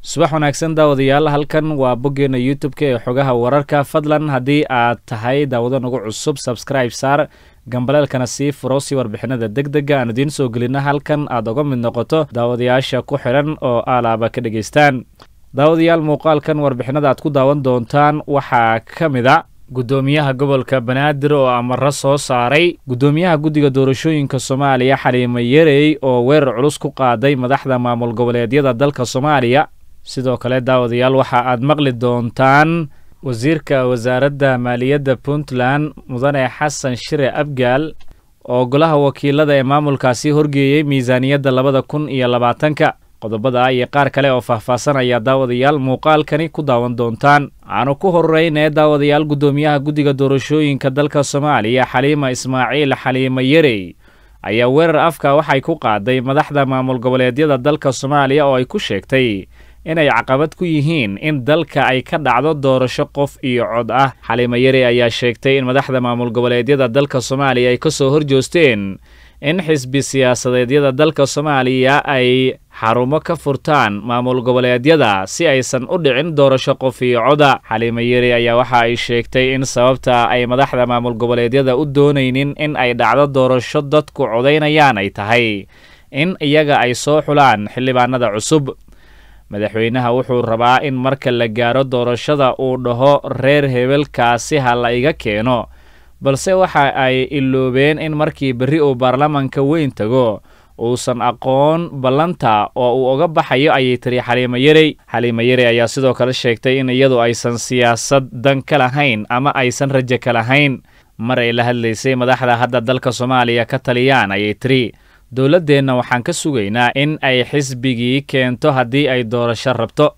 subax wanaagsan daawadayaal halkan waa boggeena youtube-ka ee xogaha wararka fadlan haddii aad tahay daawado nagu cusub sabscribe saar gambaleelkana sii furo si warbixinada deg dega aan idiin soo gelina halkan aad uga mid noqoto daawadayaasha ku xidhan oo aalaaba ka dhegaystaan daawadayaal muuqaalkan warbixinada aad ku daawan doontaan waxaa ka mid a guddoomiyaha gobolka banaadir oo amaro soo saaray guddoomiyaha guddiga doorashooyinka soomaaliya xaliimo yerey oo weerar culus ku qaaday madaxda maamul goboleedyada dalka soomaaliya sidoo kale daawadayaal waxa aad maqli doontaan wasiirka wasaaradda maaliyadda puntland mudane xasan shire abgaal oo golaha wakiilada ee maamulkaasi horgeeyey miisaaniyadda labada kun iyo labaatanka qodobada iyo qaar kale oo faahfaasanaya daawadayaal muuqaalkani ku daawan doontaan aanu ku horeynee daawadayaal guddoomiyaha guddiga doorashooyinka dalka soomaaliya xaliima ismaaciil xaliimo yerey ayaa weerar afka waxay ku qaaday madaxda maamul goboleedyada dalka soomaaliya oo ay ku sheegtay inay caqabad ku yihiin in dalka ay ka dhacdo doorasho qof iyo cod ah xaliimo yeri ayaa sheegtay in madaxda maamul goboleedyada dalka soomaaliya ay ka soo horjoosteen in xisbi siyaasadeedyada dalka soomaaliya ay xarumo ka furtaan maamul goboleedyada si aysan u dhicin doorasho qof iyo coda xaliimo yeri ayaa waxa ay sheegtay in sababta ay madaxda maamul goboleedyada u doonaynin in ay dhacdo doorasho dadku codaynayaan ay tahay in iyaga ay soo xulaan xildhibaanada cusub madaxweynaha wuxuu rabaa in marka la gaaro doorashada uu dhaho reer hebelkaasi ha la iga keeno balse waxa ay iloobeen in markii berri uu baarlamanka weyn tago uusan aqoon ballanta oo uu uga baxayo ayay tiri xaliimo yerey xaliimo yerey ayaa sidoo kale sheegtay in iyadu aysan siyaasad dan ka lahayn ama aysan rajo ka lahayn mar ay la hadlaysay madaxda hadda dalka soomaaliya ka taliyaan ayay tiri dowladdeenna waxaan ka sugaynaa in ay xisbigii keento haddii ay doorasho rabto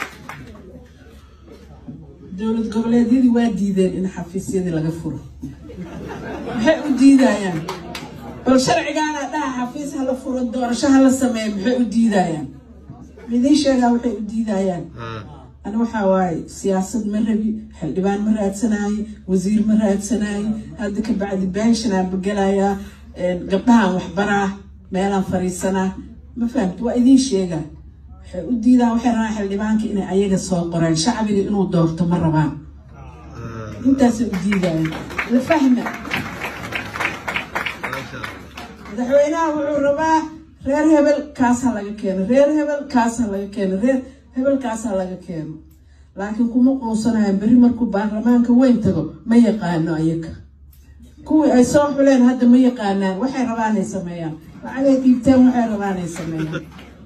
dowlad goboleedyadii waa diideen in xafiisyadii laga furo maxay u diidayaan bal sharcigaana dhaha xafiis hala furo doorasho hala sameeya maxay u diidayaan midiin sheegaa waxay u diidayaan ani waxaa waaye siyaasad ma rabi xildhibaan ma raadsanaayo wasiir ma raadsanaayo hadda ka bacdi benshanaan bagelayaa gabdhahaan waxbaraa meelaan fariisanaa ma fahamti waa idiin sheegaa waxay u diidaan waxay rabaan xildhibaanka inay ayaga soo qoreen shacbiga inuu doorto ma rabaan intaasay u diidayaan la fahma madaxweynaha wuxuu rabaa reer hebel kaas ha laga keeno reer hebel kaas ha laga keeno reer hebel kaas ha laga keeno laakiin kuma quusanayaan berri markuu baarlamaanka weyn tago ma yaqaano ayaga kuwii ay soo xuleen hadda ma yaqaanaan waxay rabaanay sameeyaan lacagay dhiibteen waxay rabaanay sameeyaan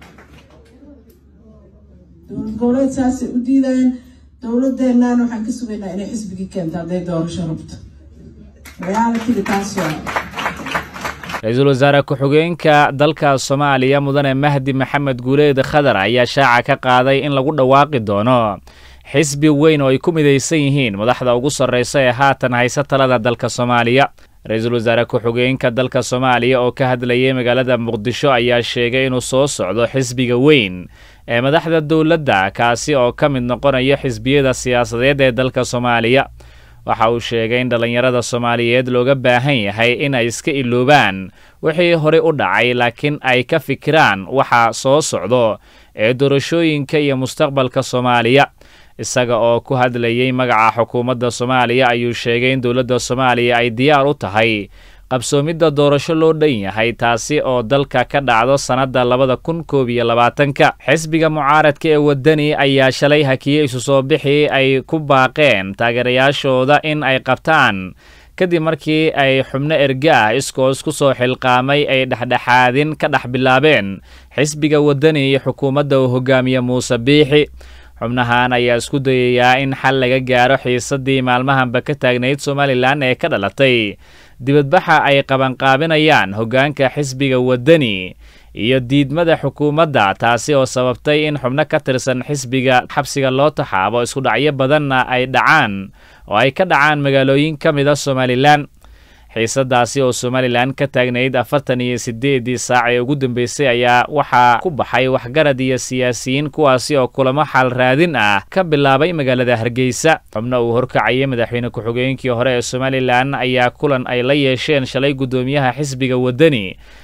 dowlad goboleed saasay u diidayaan dowladeennan waxaan ka sugaynaa inay xisbigii keento hadday doorasho rabto reaalitiga taas waa ra-iisul wasaare ku-xigeenka dalka soomaaliya mudane mahdi maxamed guuleed khadar ayaa shaaca ka qaaday in lagu dhawaaqi doono xisbi weyn oo ay ku midaysan yihiin madaxda ugu sarreysa ee haatan haysa talada dalka soomaaliya ra-iisul wasaare ku-xigeenka dalka soomaaliya oo ka hadlayay magaalada muqdisho ayaa sheegay inuu soo socdo xisbiga weyn ee madaxda dowladda kaasi oo ka mid noqonaya xisbiyada siyaasadeed ee dalka soomaaliya waxa uu sheegay in dhallinyarada soomaaliyeed looga baahan yahay in ay iska iloobaan wixii horey u dhacay laakiin ay ka fikiraan waxa soo socdo ee doorashooyinka iyo mustaqbalka soomaaliya isaga oo ku hadlayay magaca xukuumadda soomaaliya ayuu sheegay in dowladda soomaaliya ay diyaar u tahay qabsoomidda doorasho loo dhan yahay taasi oo dalka ka dhacdo sannadda labada kun koob iyo labaatanka xisbiga mucaaradka ee waddani ayaa shalay hakiyey isu soo bixii ay ku baaqeen taageerayaashooda in ay qabtaan kadib markii ay xubno erga ah iskoos ku soo xilqaamay ay dhexdhexaadin ka dhex bilaabeen xisbiga waddani iyo xukuumadda uu hogaamiye muuse biixi xubnahan ayaa isku dayayaa in xal laga gaaro xiisaddii maalmahanba ka taagnayd somalilan ee ka dhalatay dibadbaxa ay qabanqaabinayaan hoggaanka xisbiga waddani iyo diidmada xukuumadda taasi oo sababtay in xubno ka tirsan xisbiga xabsiga loo taxaabo iskudhacyo badanna ay dhacaan oo ay ka dhacaan magaalooyin ka mid a somalilan xiisadaasi oo somalilan ka taagnayd afartan iyo siddeedii saac ee ugu dambeysay ayaa waxaa ku baxay waxgarad iyo siyaasiyiin kuwaasi oo kulamo xal raadin ah ka bilaabay magaalada hargeysa xubno uu horkacayay madaxweyne ku-xigeenkii hore ee somalilan ayaa kulan ay la yeesheen shalay guddoomiyaha xisbiga waddani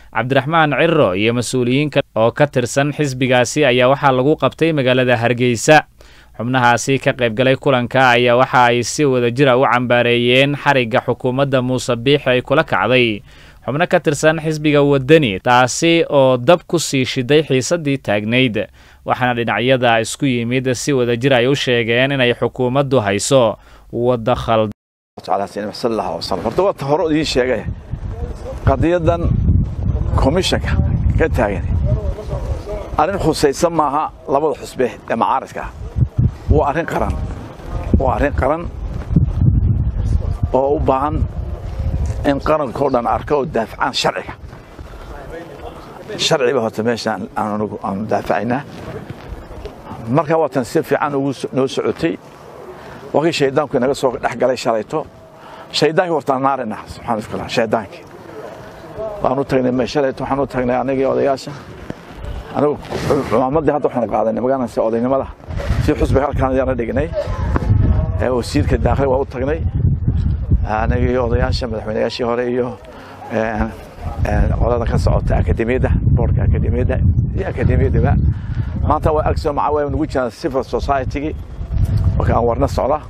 cabdiraxmaan ciro iyo mas-uuliyiin kale oo ka tirsan xisbigaasi ayaa waxaa lagu qabtay magaalada hargeysa xubnahaasi ka qaybgalay kulanka ayaa waxa ay si wadajira u cambaareeyeen xarigga xukuumadda muuse biixi ay kula kacday xubno ka tirsan xisbiga waddani taasi oo dab ku sii shiday xiisaddii taagnayd waxaana dhinacyada isku yimid si wadajir ay u sheegeen inay xukuumaddu hayso wadda khald horta waata hore idiin sheegay qadiyadan komishanka ka taagan arrin khusaysan maaha labada xusbe ee macaaridka ah waa arrin qaran waa arrin qaran oo u baahan in qarankao dhan arka oo daafacaan sharciga sharciba horta meeshaan aanu daafacaynaa markaa waatan si fiican ugu noo socotay wakii shaydaanku inaga soo dhex galay shalayto shaydaankii hortaan naarina subxaana shaydaankii waanu tagnay shalayto waxaanu tagnay anigii odayaasha anigu cumaamadii hadda waxaanu qaadanay magaalansi odaynimada si xusbiga halkaan ayaana dhignay wasiirka daakli waa u tagnay anigii odayaasha madaxweynayaashii hore iyo qolada ka socota akademiyadda boorka akademiyadda iyo akademiyaddaba maanta waa agso maca waa nugu jiraan civil society-gii marka aan warna socda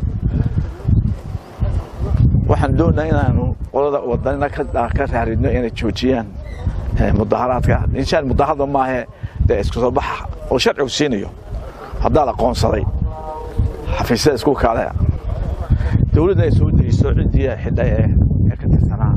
waxaan doonaa inaanu qolada wadanina ka raaridno inay joojiyaan mudaharaadka inshaan mudaharada maahe dee isku soo baxa oo sharcigu siinayo haddaa la qoonsaday xafiisyada isku kaalaya dowladda ay soo dejiso ciddii xidha ee ka tirsanaa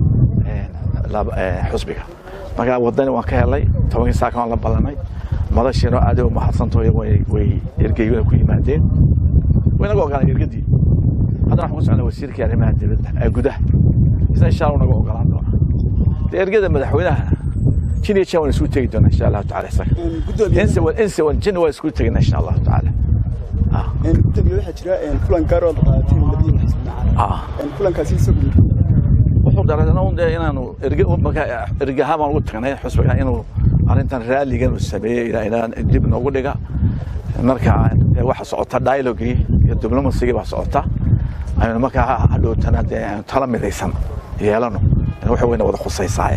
xusbiga markaa wadani waan ka helay tobankii saaka waan la ballanay madashiino aad u mahadsantaho way ergeyguna ku yimaadeen waynaga ogolaan ergadii haddana waxaan ku socnaa wasiirkii arrimaha dibadda ee gudaha isna insha allah naga ogolaan doona dee ergada madaxweynaha jin iyo jan waan isugu tegi doonaa insha allahu tacala isaga inse wan inse wan jin waan isugu tegina insha allahu tacaala gudoomiye waxaa jira kulan gaar oo la qaadatay labadiina xisbi kulankaasi isagu wuxuu dareena inaanu ergahaan baan ugu tagnay xusbiga inuu arrintan raalligan uu sameeyey ilaa dib noogu dhiga marka waxa socota dialogii iyo diblomasigii baa socota aynu markaa hadhowtana dee aynu tala midaysan yeelano waxa weyna wada khusaysaaye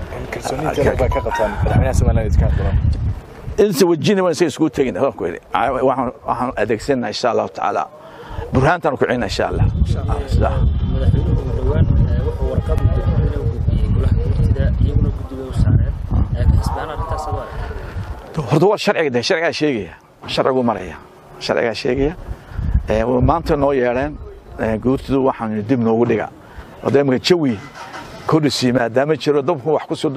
inse wajini waan isaga iskugu tegin waan ku idhi waxaan adeegsanaa insha allahu tacaala burhaantaan ku celina insha allah madaxweynuhu dhowaan wuxuu warqad u diray inuu gudbiyey golaha guurtida iyaguna guddiga u saareen xisbaan arrintaas adoo horta waa sharciga de sharcigaa sheegaya sharcigu maraya sharcigaa sheegaya maanta noo yeedheen guurtidu waxaan dib noogu dhiga wada imika jawi kordhisi maadaama jiro dabku wax kusoo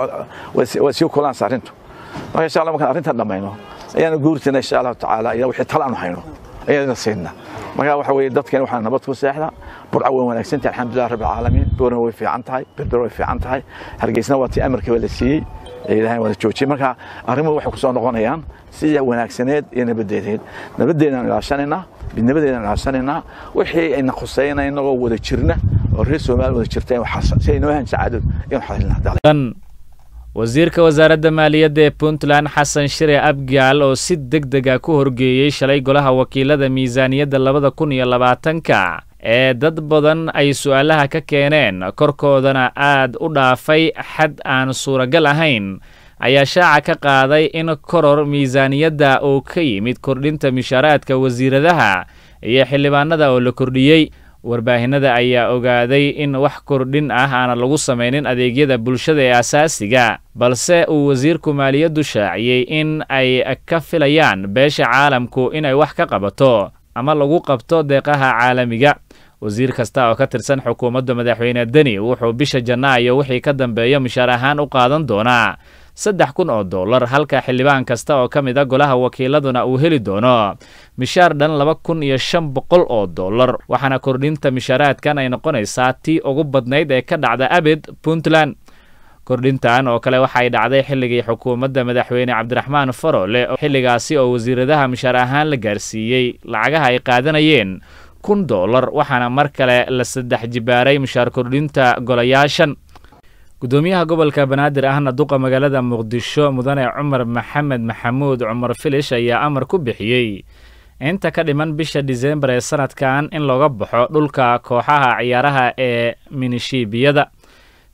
waa sii kulaansa arrintu marka insha allah markaan arrintan dhammayno ayaana guurtina insha allahu tacaala iyo wixii tala aanu hayno ayaana siinna marka waxa weeye dadkeen waxaa nabad ku seexda burca way wanaagsan tahay alxamdulilah rabbi alcaalamiin boorna way fiican tahay berber way fiican tahay hargeysna waa tii amarkiiba la siiyey ilaahay wada joojiyey marka arrimuhu waxay ku soo noqonayaan sida wanaagsaneed iyo nabadeedeed nabadeedaan ilaashanaynaa midnimadeedaan ilaashanaynaa wixii ayna khusayna inagoo wada jirna oo reer soomaali wada jirta si ay noo ahan sacaadod inuu xasilnaa wasiirka wasaaradda maaliyadda ee puntland xasan shire abgaal oo si deg dega ku horgeeyey shalay golaha wakiilada miisaaniyadda labada kun iyo labaatanka ee dad badan ay su'aalaha ka keeneen korkoodana aad u dhaafay xad aan suuragal ahayn ayaa shaaca ka qaaday in koror miisaaniyadda uu ka yimid kordhinta mishaaraadka wasiiradaha iyo xildhibaanada oo la kordhiyey warbaahinada ayaa ogaaday in wax kordhin ah aana lagu samaynin adeegyada bulshada ee asaasiga balse uu wasiirku maaliyaddu shaaciyey in ay ka filayaan beesha caalamku inay wax ka qabato ama lagu qabto deeqaha caalamiga wasiir kasta oo ka tirsan xukuumadda madaxweyne deni wuxuu bisha janaayo wixii ka dambeeya mishaar ahaan u qaadan doonaa saddex kun oo dollar halka xildhibaan kasta oo ka mid a golaha wakiiladuna uu heli doono mishaar dhan laba kun iyo shan boqol oo dollar waxaana kordhinta mishaaraadkan ay noqonaysaa tii ugu badnayd ee ka dhacda abid puntland kordhintan oo kale waxay dhacday xilligii xukuumadda madaxweyne cabdiraxmaan farole xilligaasi oo wasiiradaha mishaar ahaan la gaarsiiyey lacagaha ay qaadanayeen kun dollar waxaana mar kale la saddex jibaaray mishaar kordhinta golayaashan gudoomiyaha gobolka banaadir ahna duqa magaalada muqdisho mudane cumar maxamed maxamuud cumar filish ayaa amar ku bixiyey inta ka dhiman bisha disembar ee sanadkan in looga baxo dhulka kooxaha ciyaaraha ee minishiibiyada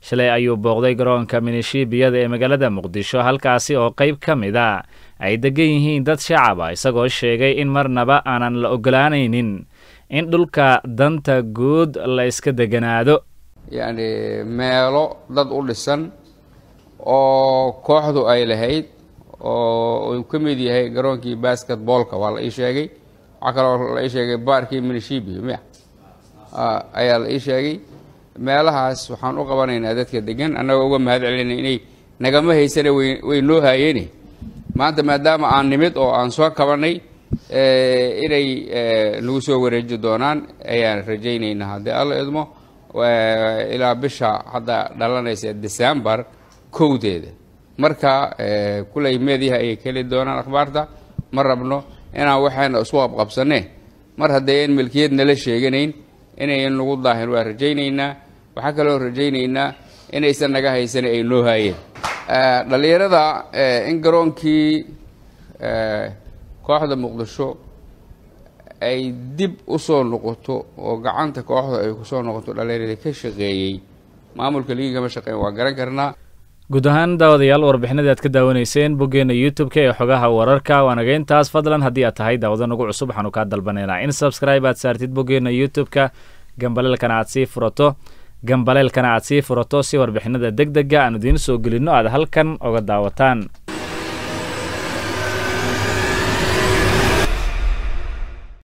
shalay ayuu booqday garoonka minishiibiyada ee magaalada muqdisho halkaasi oo qayb ka mid a ay degan yihiin dad shacaba isagoo sheegay in marnaba aanan la ogolaanaynin in dhulka danta guud la iska deganaado yacni meelo dad u dhisan oo kooxdu ay lahayd oo uu ka mid yahay garoonkii basketboolka waa la ii sheegay waxaa kaloo la ii sheegay baarkii minishibi miya ayaa la ii sheegay meelahaas waxaan u qabanaynaa dadka degan annagoo uga mahad celinay inay nagama haysana way way noo haayeene maanta maadaama aan nimid oo aan soo kabanay inay nagu soo wareeji doonaan ayaan rajaynaynaa haddii alla idmo ilaa bisha hadda dhalanaysa december kowdeeda marka kuley meediyaha ayay keli doonaan akhbaarta ma rabno inaan waxayna isku qabqabsanee mar haddayan milkiyad nala sheeganayn inayan nagu daahin waa rajaynaynaa waxaa kaloo rajaynaynaa inaysan naga haysan ay noo haayeen dhallinyarada in garoonkii kooxda muqdisho ay dib u soo noqoto oo gacanta kooxda ay kusoo noqoto dhallinyaradii ka shaqeeyey maamulka ligii kama shaqeyn waa garan karnaa guud ahaan daawadayaal warbixinadii aad ka daawanayseen boggeena youtube-ka ee xogaha wararka waanaga intaas fadlan haddii aad tahay daawado nagu cusub waxaanu kaa dalbanaynaa in subscribe aad saartid boggeena youtube-ka gambaleelkana aad sii furato gambaleelkana aad sii furato si warbixinada deg dega aan idiin soo gelinno aad halkan oga daawataan